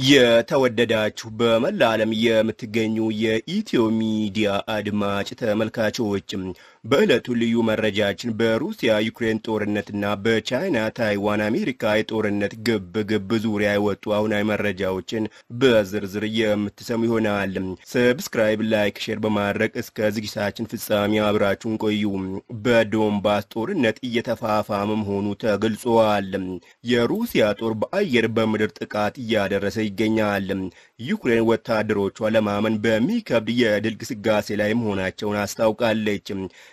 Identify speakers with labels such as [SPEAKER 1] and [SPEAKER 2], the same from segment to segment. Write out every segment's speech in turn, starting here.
[SPEAKER 1] የተወደዳችሁ በመላ ዓለም የምትገኙ የኢትዮ ሚዲያ አድማጭ ተመልካቾች በዕለቱ ልዩ መረጃችን በሩሲያ ዩክሬን ጦርነትና በቻይና ታይዋን አሜሪካ የጦርነት ግብ ግብ ዙሪያ የወጡ አሁናዊ መረጃዎችን በዝርዝር የምትሰሙ ይሆናል። ሰብስክራይብ፣ ላይክ፣ ሼር በማድረግ እስከ ዝግጅታችን ፍጻሜ አብራችሁን ቆዩ። በዶንባስ ጦርነት እየተፋፋመ መሆኑ ተገልጿል። የሩሲያ ጦር በአየር በምድር ጥቃት እያደረሰ ይገኛል። ዩክሬን ወታደሮቿ ለማመን በሚከብድ የድል ግስጋሴ ላይ መሆናቸውን አስታውቃለች።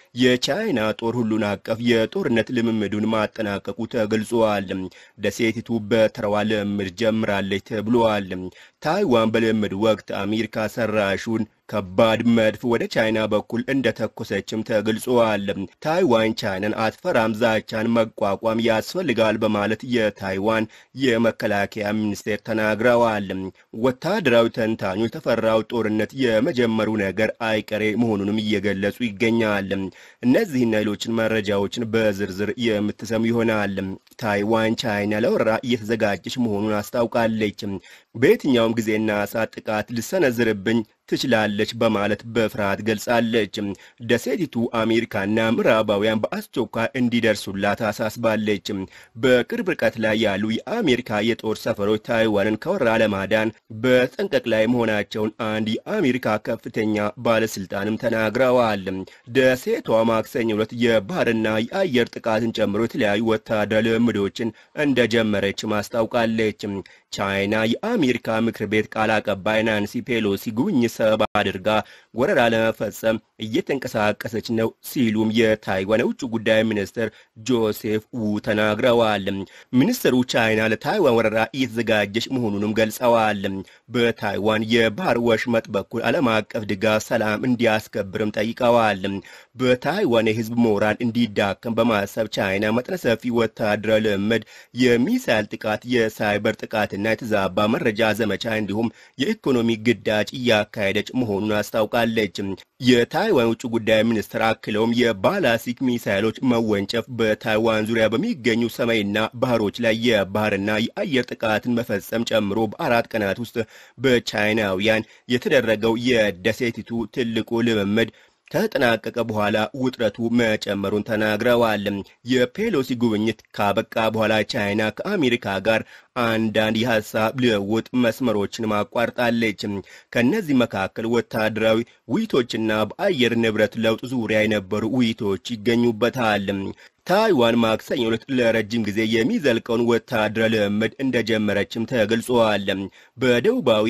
[SPEAKER 1] የቻይና ጦር ሁሉን አቀፍ የጦርነት ልምምዱን ማጠናቀቁ ተገልጿል። ደሴቲቱ በተራዋ ልምምድ ጀምራለች ተብሏል። ታይዋን በልምምድ ወቅት አሜሪካ ሰራሹን ከባድ መድፍ ወደ ቻይና በኩል እንደተኮሰችም ተገልጿል። ታይዋን ቻይናን አትፈራም፣ ዛቻን መቋቋም ያስፈልጋል በማለት የታይዋን የመከላከያ ሚኒስቴር ተናግረዋል። ወታደራዊ ተንታኞች የተፈራው ጦርነት የመጀመሩ ነገር አይቀሬ መሆኑንም እየገለጹ ይገኛል። እነዚህና ሌሎችን መረጃዎችን በዝርዝር የምትሰሙ ይሆናል። ታይዋን ቻይና ለወረራ እየተዘጋጀች መሆኑን አስታውቃለች። በየትኛውም ጊዜና ሰዓት ጥቃት ልሰነዝርብኝ ትችላለች በማለት በፍርሃት ገልጻለች። ደሴቲቱ አሜሪካና ምዕራባውያን በአስቸኳይ እንዲደርሱላት አሳስባለች። በቅርብ ርቀት ላይ ያሉ የአሜሪካ የጦር ሰፈሮች ታይዋንን ከወረራ ለማዳን በጠንቀቅ ላይ መሆናቸውን አንድ የአሜሪካ ከፍተኛ ባለስልጣንም ተናግረዋል። ደሴቷ ማክሰኞ ዕለት የባህርና የአየር ጥቃትን ጨምሮ የተለያዩ ወታደራዊ ልምምዶችን እንደጀመረች ማስታውቃለች። ቻይና የአሜሪካ ምክር ቤት ቃል አቀባይ ናንሲ ፔሎሲ ጉብኝት ሰበብ አድርጋ ወረራ ለመፈጸም እየተንቀሳቀሰች ነው ሲሉም የታይዋን የውጭ ጉዳይ ሚኒስትር ጆሴፍ ዉ ተናግረዋል። ሚኒስትሩ ቻይና ለታይዋን ወረራ እየተዘጋጀች መሆኑንም ገልጸዋል። በታይዋን የባህር ወሽመጥ በኩል ዓለም አቀፍ ድጋፍ ሰላም እንዲያስከብርም ጠይቀዋል። በታይዋን የህዝብ ሞራል እንዲዳከም በማሰብ ቻይና መጠነ ሰፊ ወታደራዊ ልምምድ፣ የሚሳይል ጥቃት፣ የሳይበር ጥቃትና የተዛባ መረጃ ዘመቻ እንዲሁም የኢኮኖሚ ግዳጅ እያካሄደች መሆኑን አስታውቃለች። የታይዋን ውጭ ጉዳይ ሚኒስትር አክለውም የባላስቲክ ሚሳይሎች መወንጨፍ በታይዋን ዙሪያ በሚገኙ ሰማይና ባህሮች ላይ የባህርና የአየር ጥቃትን መፈጸም ጨምሮ በአራት ቀናት ውስጥ በቻይናውያን የተደረገው የደሴቲቱ ትልቁ ልምምድ ከተጠናቀቀ በኋላ ውጥረቱ መጨመሩን ተናግረዋል። የፔሎሲ ጉብኝት ካበቃ በኋላ ቻይና ከአሜሪካ ጋር አንዳንድ የሀሳብ ልውውጥ መስመሮችን ማቋርጣለች። ከእነዚህ መካከል ወታደራዊ ውይይቶችና በአየር ንብረት ለውጥ ዙሪያ የነበሩ ውይይቶች ይገኙበታል። ታይዋን ማክሰኞ ዕለት ለረጅም ጊዜ የሚዘልቀውን ወታደራዊ ልምምድ እንደጀመረችም ተገልጿል። በደቡባዊ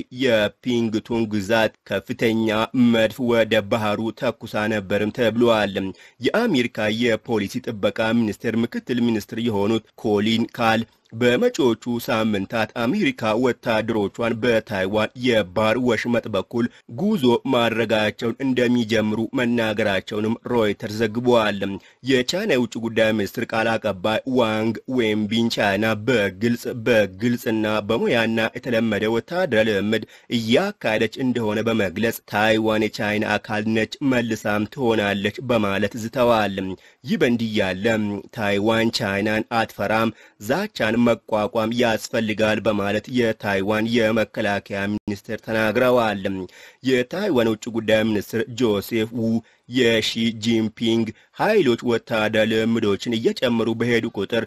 [SPEAKER 1] የፒንግቱን ግዛት ከፍተኛ መድፍ ወደ ባህሩ ተኩሳ ነበርም ተብሏል። የአሜሪካ የፖሊሲ ጥበቃ ሚኒስቴር ምክትል ሚኒስትር የሆኑት ኮሊን ካል በመጪዎቹ ሳምንታት አሜሪካ ወታደሮቿን በታይዋን የባህር ወሽመጥ በኩል ጉዞ ማድረጋቸውን እንደሚጀምሩ መናገራቸውንም ሮይተርስ ዘግቧል። የቻይና የውጭ ጉዳይ ሚኒስትር ቃል አቀባይ ዋንግ ዌንቢን ቻይና በግልጽ በግልጽና በሙያና የተለመደ ወታደራዊ ልምምድ እያካሄደች እንደሆነ በመግለጽ ታይዋን የቻይና አካል ነች፣ መልሳም ትሆናለች በማለት ዝተዋል። ይህ በእንዲህ ያለ ታይዋን ቻይናን አትፈራም ዛቻን መቋቋም ያስፈልጋል በማለት የታይዋን የመከላከያ ሚኒስትር ተናግረዋል። የታይዋን ውጭ ጉዳይ ሚኒስትር ጆሴፍ ዉ የሺ ጂንፒንግ ኃይሎች ወታደራዊ ልምምዶችን እየጨመሩ በሄዱ ቁጥር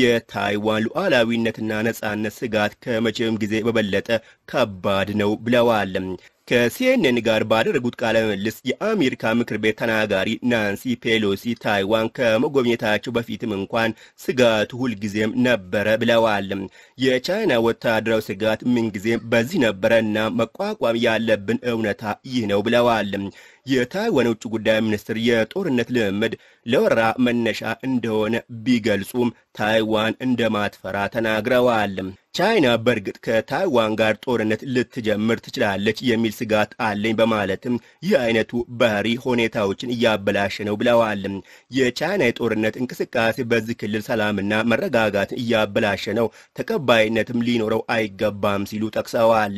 [SPEAKER 1] የታይዋን ሉዓላዊነትና ነጻነት ስጋት ከመቼም ጊዜ በበለጠ ከባድ ነው ብለዋል። ከሲኤንኤን ጋር ባደረጉት ቃለ ምልልስ የአሜሪካ ምክር ቤት ተናጋሪ ናንሲ ፔሎሲ ታይዋን ከመጎብኘታቸው በፊትም እንኳን ስጋቱ ሁልጊዜም ነበረ ብለዋል። የቻይና ወታደራዊ ስጋት ምንጊዜም በዚህ ነበረ እና መቋቋም ያለብን እውነታ ይህ ነው ብለዋል። የታይዋን ውጭ ጉዳይ ሚኒስትር የጦርነት ልምምድ ለወረራ መነሻ እንደሆነ ቢገልጹም ታይዋን እንደማትፈራ ተናግረዋል። ቻይና በእርግጥ ከታይዋን ጋር ጦርነት ልትጀምር ትችላለች የሚል ስጋት አለኝ በማለትም ይህ አይነቱ ባህሪ ሁኔታዎችን እያበላሸ ነው ብለዋል። የቻይና የጦርነት እንቅስቃሴ በዚህ ክልል ሰላምና መረጋጋትን እያበላሸ ነው፣ ተቀባይነትም ሊኖረው አይገባም ሲሉ ጠቅሰዋል።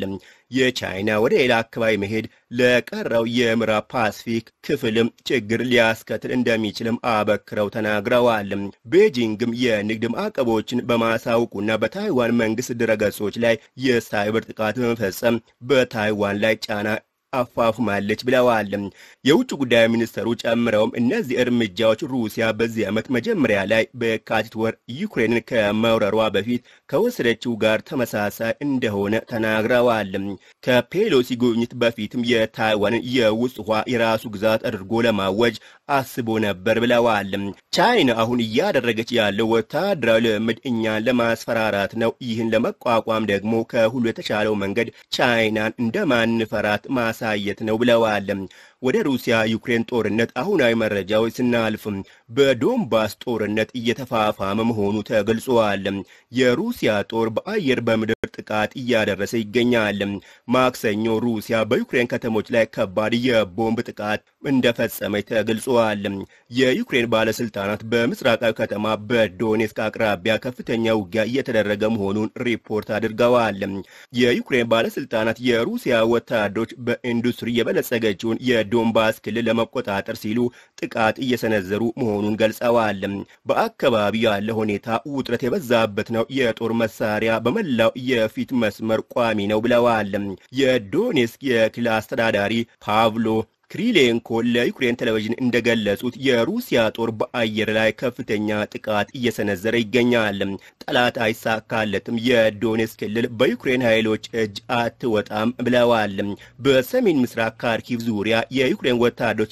[SPEAKER 1] የቻይና ወደ ሌላ አካባቢ መሄድ ለቀረው የምዕራብ ፓሲፊክ ክፍልም ችግር ሊያስከትል እንደሚችልም አበክረው ተናግረዋል። ቤጂንግም የንግድ ማዕቀቦችን በማሳውቁና በታይዋን መንግስት ድረገጾች ላይ የሳይበር ጥቃት በመፈጸም በታይዋን ላይ ጫና አፋፉማለች ብለዋል። የውጭ ጉዳይ ሚኒስተሩ ጨምረውም እነዚህ እርምጃዎች ሩሲያ በዚህ ዓመት መጀመሪያ ላይ በየካቲት ወር ዩክሬንን ከመውረሯ በፊት ከወሰደችው ጋር ተመሳሳይ እንደሆነ ተናግረዋል። ከፔሎሲ ጉብኝት በፊትም የታይዋንን የውስጥ ውሃ የራሱ ግዛት አድርጎ ለማወጅ አስቦ ነበር ብለዋል። ቻይና አሁን እያደረገች ያለው ወታደራዊ ልምምድ እኛን ለማስፈራራት ነው። ይህን ለመቋቋም ደግሞ ከሁሉ የተሻለው መንገድ ቻይናን እንደማንፈራት ማሳየት ነው ብለዋል። ወደ ሩሲያ ዩክሬን ጦርነት አሁናዊ መረጃዎች ስናልፍ በዶንባስ ጦርነት እየተፋፋመ መሆኑ ተገልጿል። የሩሲያ ጦር በአየር በምድር ጥቃት እያደረሰ ይገኛል። ማክሰኞ ሩሲያ በዩክሬን ከተሞች ላይ ከባድ የቦምብ ጥቃት እንደፈጸመች ተገልጿል። የዩክሬን ባለስልጣናት በምስራቃዊ ከተማ በዶኔስክ አቅራቢያ ከፍተኛ ውጊያ እየተደረገ መሆኑን ሪፖርት አድርገዋል። የዩክሬን ባለስልጣናት የሩሲያ ወታደሮች በኢንዱስትሪ የበለጸገችውን የዶንባስ ክልል ለመቆጣጠር ሲሉ ጥቃት እየሰነዘሩ መሆኑን ገልጸዋል። በአካባቢው ያለ ሁኔታ ውጥረት የበዛበት ነው። የጦር መሳሪያ በመላው የፊት መስመር ቋሚ ነው ብለዋል። የዶኔስክ የክልል አስተዳዳሪ ፓቭሎ ክሪሌንኮ ለዩክሬን ቴሌቪዥን እንደገለጹት የሩሲያ ጦር በአየር ላይ ከፍተኛ ጥቃት እየሰነዘረ ይገኛል። ጠላት አይሳካለትም፣ የዶኔትስክ ክልል በዩክሬን ኃይሎች እጅ አትወጣም ብለዋል። በሰሜን ምስራቅ ካርኪቭ ዙሪያ የዩክሬን ወታደሮች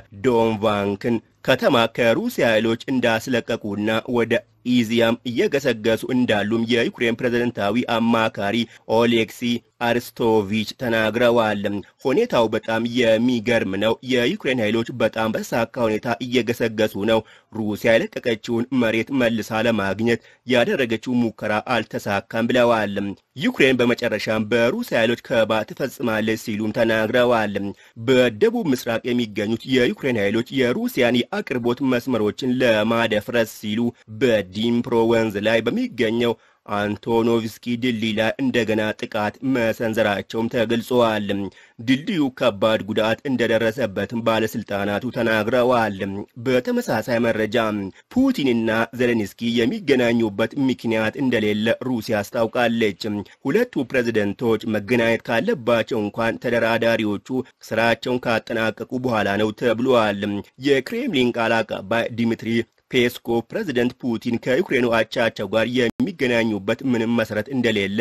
[SPEAKER 1] የዶንቫንክን ከተማ ከሩሲያ ኃይሎች እንዳስለቀቁና ወደ ኢዚያም እየገሰገሱ እንዳሉም የዩክሬን ፕሬዝደንታዊ አማካሪ ኦሌክሲ አርስቶቪች ተናግረዋል። ሁኔታው በጣም የሚገርም ነው። የዩክሬን ኃይሎች በጣም በተሳካ ሁኔታ እየገሰገሱ ነው። ሩሲያ የለቀቀችውን መሬት መልሳ ለማግኘት ያደረገችው ሙከራ አልተሳካም ብለዋል። ዩክሬን በመጨረሻም በሩሲያ ኃይሎች ከበባ ትፈጽማለች ሲሉም ተናግረዋል። በደቡብ ምስራቅ የሚገኙት የዩክሬን ኃይሎች የሩሲያን የአቅርቦት መስመሮችን ለማደፍረስ ሲሉ በዲምፕሮ ወንዝ ላይ በሚገኘው አንቶኖቭስኪ ድልድይ ላይ እንደገና ጥቃት መሰንዘራቸውም ተገልጸዋል። ድልድዩ ከባድ ጉዳት እንደደረሰበትም ባለስልጣናቱ ተናግረዋል። በተመሳሳይ መረጃ ፑቲንና ዜሌንስኪ የሚገናኙበት ምክንያት እንደሌለ ሩሲያ አስታውቃለች። ሁለቱ ፕሬዝደንቶች መገናኘት ካለባቸው እንኳን ተደራዳሪዎቹ ስራቸውን ካጠናቀቁ በኋላ ነው ተብሏል። የክሬምሊን ቃል አቀባይ ዲሚትሪ ፔስኮቭ ፕሬዝደንት ፑቲን ከዩክሬኑ አቻቸው ጋር የሚገናኙበት ምንም መሰረት እንደሌለ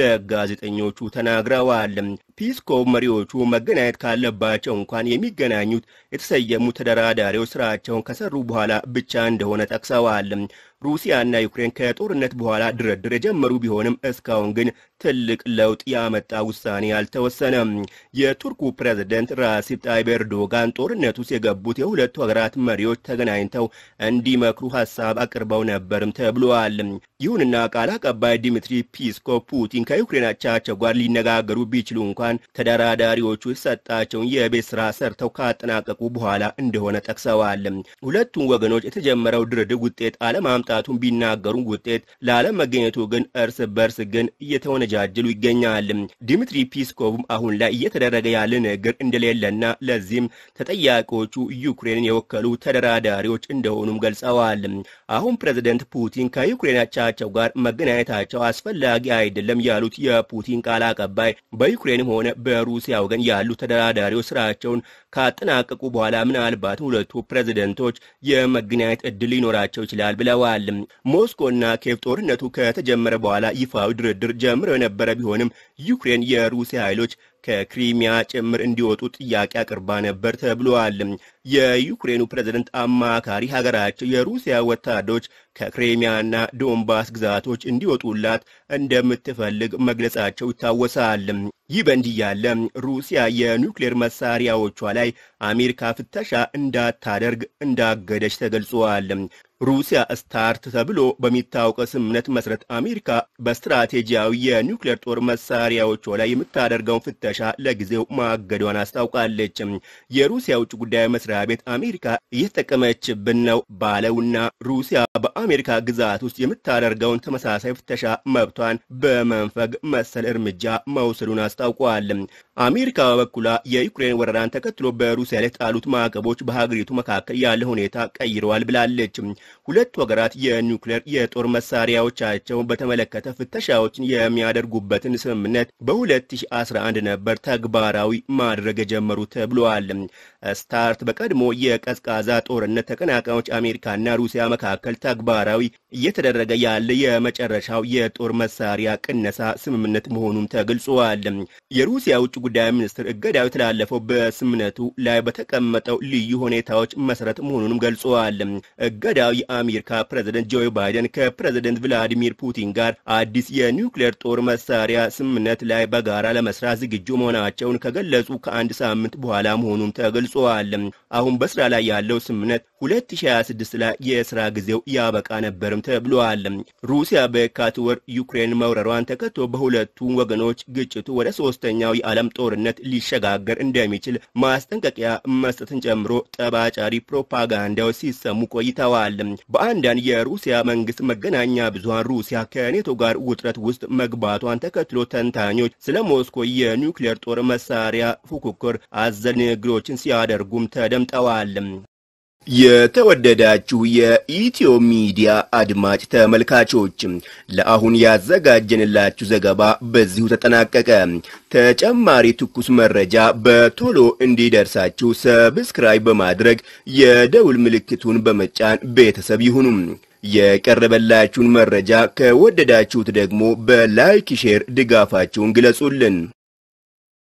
[SPEAKER 1] ለጋዜጠኞቹ ተናግረዋል። ፒስኮቭ መሪዎቹ መገናኘት ካለባቸው እንኳን የሚገናኙት የተሰየሙ ተደራዳሪዎች ስራቸውን ከሰሩ በኋላ ብቻ እንደሆነ ጠቅሰዋል። ሩሲያና ዩክሬን ከጦርነት በኋላ ድርድር የጀመሩ ቢሆንም እስካሁን ግን ትልቅ ለውጥ ያመጣ ውሳኔ አልተወሰነም። የቱርኩ ፕሬዝደንት ራሲብ ጣይብ ኤርዶጋን ጦርነት ውስጥ የገቡት የሁለቱ ሀገራት መሪዎች ተገናኝተው እንዲመክሩ ሀሳብ አቅርበው ነበርም ተብሏል። ይሁንና ቃል አቀባይ ዲሚትሪ ፒስኮቭ ፑቲን ከዩክሬን አቻቸው ጋር ሊነጋገሩ ቢችሉ እንኳን ተደራዳሪዎቹ የተሰጣቸውን የቤት ስራ ሰርተው ካጠናቀቁ በኋላ እንደሆነ ጠቅሰዋል። ሁለቱም ወገኖች የተጀመረው ድርድር ውጤት አለማምጣቱን ቢናገሩም ውጤት ላለመገኘቱ ግን እርስ በርስ ግን እየተወነጃጀሉ ይገኛል። ዲሚትሪ ፒስኮቭም አሁን ላይ እየተደረገ ያለ ነገር እንደሌለና ለዚህም ተጠያቂዎቹ ዩክሬንን የወከሉ ተደራዳሪዎች እንደሆኑም ገልጸዋል። አሁን ፕሬዝደንት ፑቲን ከዩክሬን አቻቸው ጋር መገናኘታቸው አስፈላጊ አይደለም ያሉት የፑቲን ቃል አቀባይ በዩክሬንም ሆነ በሩሲያ ወገን ያሉ ተደራዳሪዎች ስራቸውን ካጠናቀቁ በኋላ ምናልባት ሁለቱ ፕሬዝደንቶች የመገናኘት እድል ሊኖራቸው ይችላል ብለዋል። ሞስኮና ኬቭ ጦርነቱ ከተጀመረ በኋላ ይፋዊ ድርድር ጀምረው የነበረ ቢሆንም ዩክሬን የሩሲያ ኃይሎች ከክሪሚያ ጭምር እንዲወጡ ጥያቄ አቅርባ ነበር ተብሏል። የዩክሬኑ ፕሬዝደንት አማካሪ ሀገራቸው የሩሲያ ወታደሮች ከክሪሚያና ዶንባስ ግዛቶች እንዲወጡላት እንደምትፈልግ መግለጻቸው ይታወሳል። ይህ በእንዲህ ያለ ሩሲያ የኒውክሌር መሳሪያዎቿ ላይ አሜሪካ ፍተሻ እንዳታደርግ እንዳገደች ተገልጿል። ሩሲያ ስታርት ተብሎ በሚታወቀው ስምምነት መሰረት አሜሪካ በስትራቴጂያዊ የኒውክሌር ጦር መሳሪያ መሳሪያዎቿ ላይ የምታደርገውን ፍተሻ ለጊዜው ማገዷን አስታውቃለች። የሩሲያ ውጭ ጉዳይ መስሪያ ቤት አሜሪካ እየተጠቀመችብን ነው ባለውና ሩሲያ በአሜሪካ ግዛት ውስጥ የምታደርገውን ተመሳሳይ ፍተሻ መብቷን በመንፈግ መሰል እርምጃ መውሰዱን አስታውቋል። አሜሪካ በበኩሏ የዩክሬን ወረራን ተከትሎ በሩሲያ ላይ ጣሉት ማዕቀቦች በሀገሪቱ መካከል ያለ ሁኔታ ቀይረዋል ብላለች። ሁለቱ ሀገራት የኒውክሌር የጦር መሳሪያዎቻቸውን በተመለከተ ፍተሻዎችን የሚያደርጉበትን ስምምነት በ2011 ነበር ተግባራዊ ማድረግ የጀመሩ ተብለዋል። ስታርት በቀድሞ የቀዝቃዛ ጦርነት ተቀናቃኞች አሜሪካና ሩሲያ መካከል ተግባራዊ እየተደረገ ያለ የመጨረሻው የጦር መሳሪያ ቅነሳ ስምምነት መሆኑም ተገልጿል። የሩሲያ ውጭ ጉዳይ ሚኒስትር እገዳው የተላለፈው በስምምነቱ ላይ በተቀመጠው ልዩ ሁኔታዎች መሰረት መሆኑንም ገልጸዋል። እገዳው የአሜሪካ ፕሬዝደንት ጆ ባይደን ከፕሬዝደንት ቭላዲሚር ፑቲን ጋር አዲስ የኒውክሌር ጦር መሳሪያ ስምምነት ላይ በጋራ ለመስራት ዝግጁ መሆናቸውን ከገለጹ ከአንድ ሳምንት በኋላ መሆኑም ተገልጿል። አሁን በስራ ላይ ያለው ስምምነት 2026 ላይ የስራ ጊዜው ያበቃ ነበርም ተብሏል። ሩሲያ በየካቲት ወር ዩክሬን መውረሯን ተከትሎ በሁለቱ ወገኖች ግጭቱ ወደ ሶስተኛው የዓለም ጦርነት ሊሸጋገር እንደሚችል ማስጠንቀቂያ መስጠትን ጨምሮ ጠባጫሪ ፕሮፓጋንዳዎች ሲሰሙ ቆይተዋል። በአንዳንድ የሩሲያ መንግስት መገናኛ ብዙሃን ሩሲያ ከኔቶ ጋር ውጥረት ውስጥ መግባቷን ተከትሎ ተንታኞች ስለ ሞስኮ የኒውክሌር ጦር መሳሪያ ፉክክር አዘል ንግግሮችን ሲያደርጉም ተደምጠዋል። የተወደዳችሁ የኢትዮ ሚዲያ አድማጭ ተመልካቾች ለአሁን ያዘጋጀንላችሁ ዘገባ በዚሁ ተጠናቀቀ። ተጨማሪ ትኩስ መረጃ በቶሎ እንዲደርሳችሁ ሰብስክራይብ በማድረግ የደውል ምልክቱን በመጫን ቤተሰብ ይሁኑ። የቀረበላችሁን መረጃ ከወደዳችሁት ደግሞ በላይክ ሼር ድጋፋችሁን ግለጹልን።